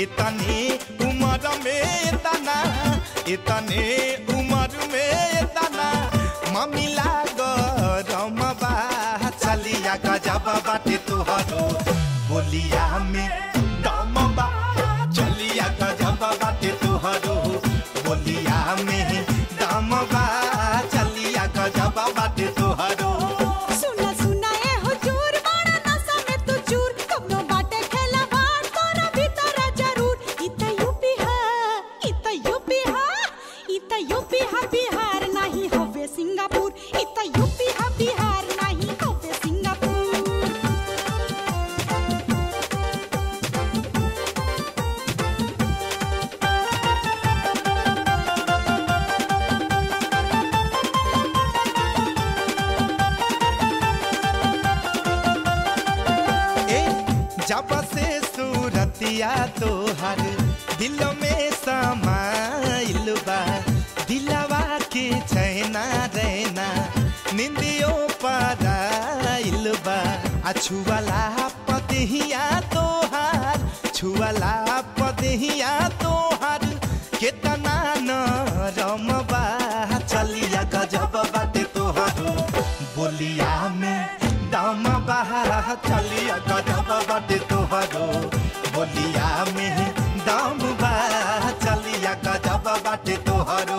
इतने उम्र में इतना इतने उम्र में इतना ममिला गरम बा चलिया गजब बाटे तुहरो बोलिया में दम बा चलिया गजब बाटे तुहरो बोलिया में दम बा चलिया गजब बाटे तुहरो सुना सुना ए हुजूर बड़ा नशा में तू चूर कबनो बाटे खेला भार तोरा भीतर जरूर इत यूपी है इत यूपी है इत यूपी है बिहार नहीं हवे सिंगापुर इत यूपी है बिहार नहीं हवे सिंगापुर ए जब से सूरतिया तोहर दिल में समाइल बा दिलवा के चैना रहना निंदियो पराइल बा आ छुअला पदहिया तोहार छुअला पदहिया तोहार केतना नरम बा चलिया गजब बाटे तोहारो बोलिया में दम बहा चलिया गजब बाटे तोहारो बोलिया में दम बहा चलिया गजब बाटे तोहारो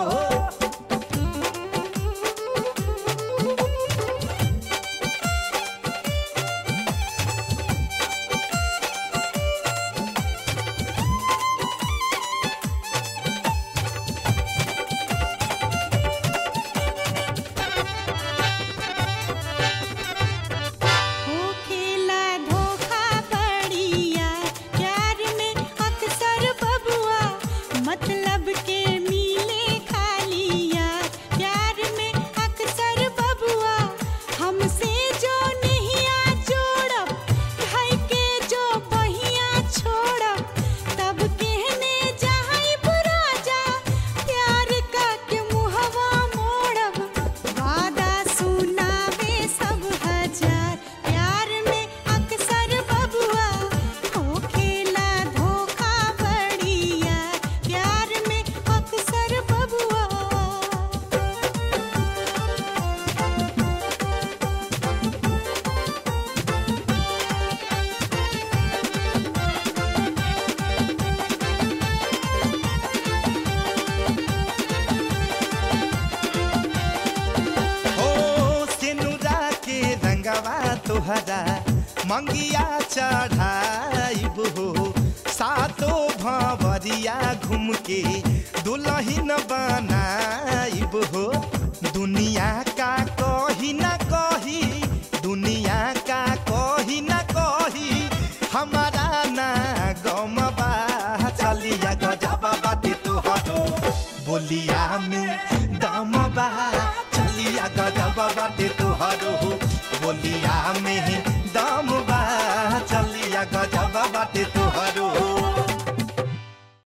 हो खेला धोखा बढ़िया प्यार में अक्सर बबुआ मतलब के मिले खालिया प्यार में अक्सर बबुआ हमसे जो नहीं आ जोड़ब भाई के जो बहिया छोड़ब तब कहने जाई राजा प्यार का के मुहवा मोड़ब वादा सुनावे सब हजार प्यार में अक्सर बबुआ हो खेला धोखा बढ़िया प्यार में अक्सर बबुआ हो सिनुरा के रंगवा तोहरा मंगिया चढ़ाइब हो सातो भंवरिया घूम के दुल्हन बनाइब हो दुनिया का कही ना कही दुनिया का कही ना कही हमारा ना गम बा चलिया गजब बाटे तोहरो बोलिया में दम बा चलिया गजब बाटे तोहरो बोलिया में दम बा चलिया गजब